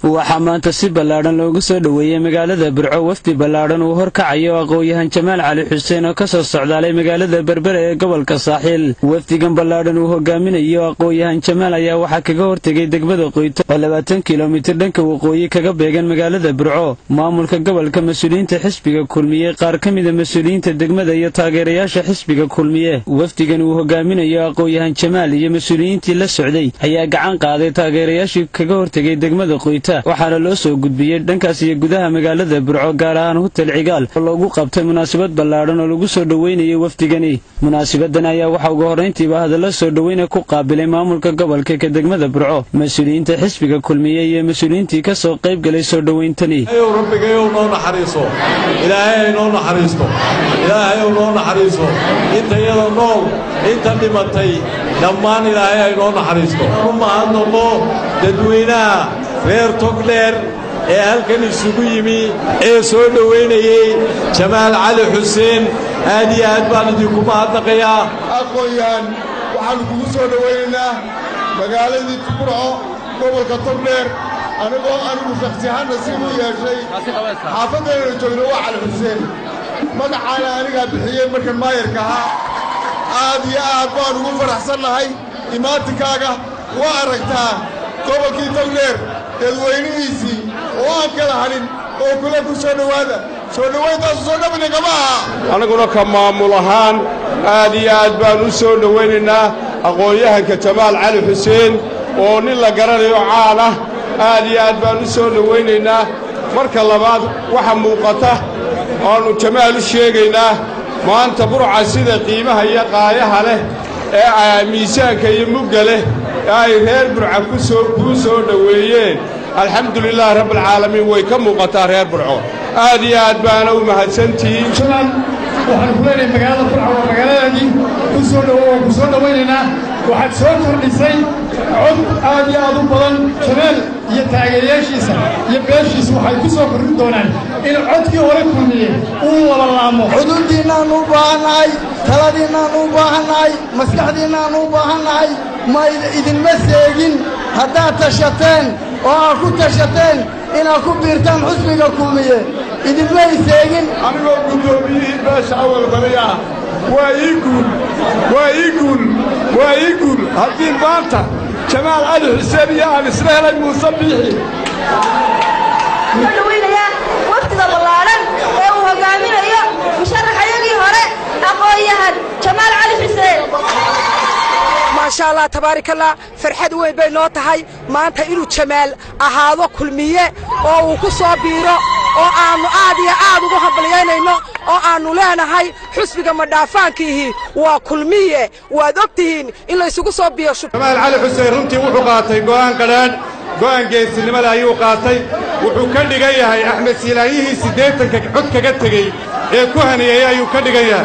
waxaa maanta si ballaadhan loogu soo dhoweeyey magaalada burco wafdi ballaadhan uu horkacayo aqoon-yahan jamaal cali xuseen oo ka soo socdaalay magaalada berbere ee gobolka saaxiil wafdigan ballaadhan uu hogaaminayo aqoon-yahan jamaal ayaa waxaa kaga hortegay degmada qoyto oo labaatan kilomitir dhanka waqooyi kaga beegan magaalada burco maamulka gobolka mas-uuliyiinta xisbiga kulmiye qaar ka mida mas-uuliyiinta degmada iyo taageerayaasha xisbiga kulmiye wafdigan uu hogaaminayo aqoon-yahan jamaal iyo mas-uuliyiintii la socday ayaa gacan qaaday taageerayaashii kaga hortegay degmada qoyta waxaana loo soo gudbiyey dhankaas iyo gudaha magaalada burco gaar ahaan hutel cigaal oo loogu qabtay munaasabad ballaadhan oo lagu soo dhoweynayay wafdigani munaasabadan ayaa waxaa ugu horrayntiiba hadallo soo dhoweyna ku qaabilay maamulka gobolka ka degmada burco mas-uuliyiinta xisbiga kulmiye iyo mas-uuliyiintii ka soo qayb galay soo dhoweyntani rabbigayow noo naxariiso ilaahay ay noo naxariisto ilaahayow noo naxariiso intayada nool inta dhimatay dhammaan ilaahay ay noo naxariisto u mahadnaqo dadweynaha reer togdheer ee halkan isugu yimi ee soo dhowaynayey jamaal cali xuseen aad iyo aad baan idinku mahadnaqayaa aqoon-yahan waxaannu kugu soo dhowaynaynaa magaaladii burco gobolka togdheer anigoo anigu shakhsiyahaanna si u yeeshay xaafaddeennana joogno waa cali xuseen magacaana anigaa bixiyey markan maayarka ahaa aad iyo aad baan ugu faraxsannahay imaatikaaga waa aragtaa gobolkii togdheer dadweynihiisii oo aan kala hadhin oo kule ku soo dhowaada soo dhowayntaasu soo dhabina kama aha annaguna ka maamul ahaan aad iyo aad baan u soo dhowaynaynaa aqoon-yahanka jamaal cali xuseen oo nin la garanayo caan ah aad iyo aad baan u soo dhowaynaynaa marka labaad waxa muuqata oannu jamaal u sheegaynaa maanta burca sida qiimaha iyo qaayaha leh ee miisaanka iyo mugga leh ay reer burca kuu soo dhoweeyeen alxamdulilaahi rabbialcaalamiin way ka muuqataa reer burco aad iyo aad baana u mahadsantihiin jamaal waxaan ku leenahay magaalada burca waa magaaladaadii ku soo dhowo waan ku soo dhowaynaynaa waxaad soo kordhisay cod aad iyo aad u badan jamaal iyo taageerayaashiisa iyo beeshiisa waxay ku soo kordhin doonaan in codkii hore kulmiye uu labalaamo xuduuddiinnaannu u baahannahay taladiinnaannu u baahannahay maskaxdiinnaannu u baahannahay ma idinma seegin haddaad tashateen oo aad ku tashateen inaad ku biirtaan xusbiga kulmiye idinmay seegin anigoo guddoomiyihii beesha awal bari ah waa ii guul waa ii guul waa ii guul haddii maanta jamaal cali xuseen iyo aan isla helay muuse biixi soo dhowaynayaa waftiga ballaadhan ee uu hogaaminayo musharaxayagii hore aqoon-yahan jamaal cali xuseen maasha allah tabaarikallah farxad weyn bay noo tahay maanta inuu jamaal ahaado kulmiye oo uu ku soo biiro oo aannu aad iyo aad ugu hambalyaynayno oo aannu leenahay xusbiga madhaafaankiihii waa kulmiye waad og tihiin in laysugu soo biirsho jamaal cali xuseen runtii wuxuu qaatay go'aan qadhaan go'aan geesinimada ayuu qaatay wuxuu ka dhigan yahay axmed silaanyihii siddeetanka cod kaga tegey ee ku haniyey ayuu ka dhigan yahay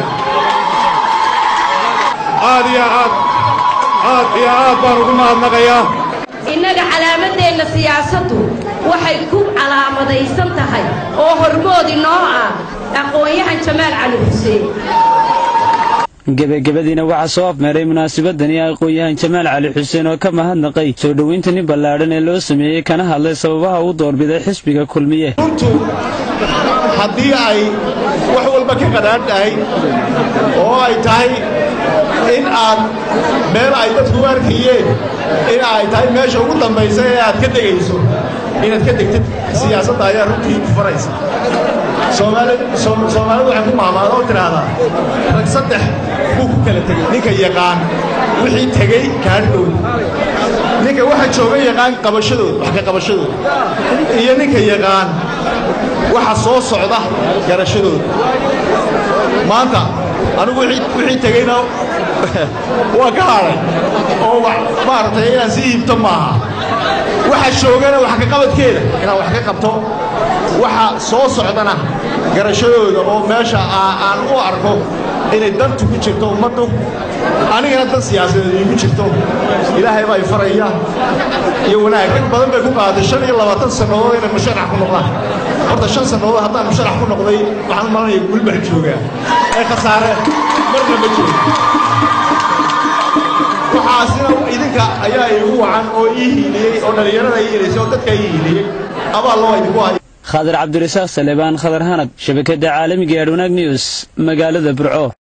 aad iyo aad aad iyo aad baan ugu mahadnaqayaa innaga calaamadeenna siyaasaddu waxay ku calaamadaysan tahay oo hormoodi noo ah aqoon-yahan jamaal cali xuseen gebagabadiina waxaa soo afmeeray munaasabadani aqoon-yahan jamaal cali xuseen oo ka mahadnaqay soo dhowaynta nin ballaadhan ee loo sameeyey kana hadlay sababaha uu doorbiday xisbiga kulmiye runtu haddii ay wax walba ka qadhaadhahay oo ay tahay in aad meel ay dadku arkayeen in ay tahay meesha ugu dambaysa ee aad ka degayso inaad ka degtid siyaasadda ayaa runtii ku faraysa soomaalidu waxay ku maamaada oo tidhaahdaa rag saddex buu ku kala tegey ninka yaqaan wixii tegey kaadhowda ninka waxa jooga yaqaan qabashadooda wax ka qabashadooda iyo ninka yaqaan waxa soo socda garashadooda maanta anigu wixii tegeyna waa ka hadhay oo maaragtay inaan si iibto maaha waxa joogana wax ka qabadkeeda inaan wax ka qabto waxa soo socdana garashadooda oo meesha aan u arko inay dantu ku jirto ummaddu anigana dan siyaasadeed iigu jirto ilaahay baa ifaraya iyo wanaag rag badan bay ku qaaday shan iyo labaatan sannadood inay musharax ku noqdaan horta shan sannadood haddaan musharax ku noqday waxaan malanaya gulbax joogaa ee khasaare marna ma joogo waxaasina idinka ayaa iigu wacan oo ii hiiliyey oo dhallinyarada ii hiilaysay oo dadka ii hiiliyey abaal loo idinku hayo khadar cabdirasaaq salebaan khadar hanad shabakadda caalamiga ee adwanaag news magaalada burco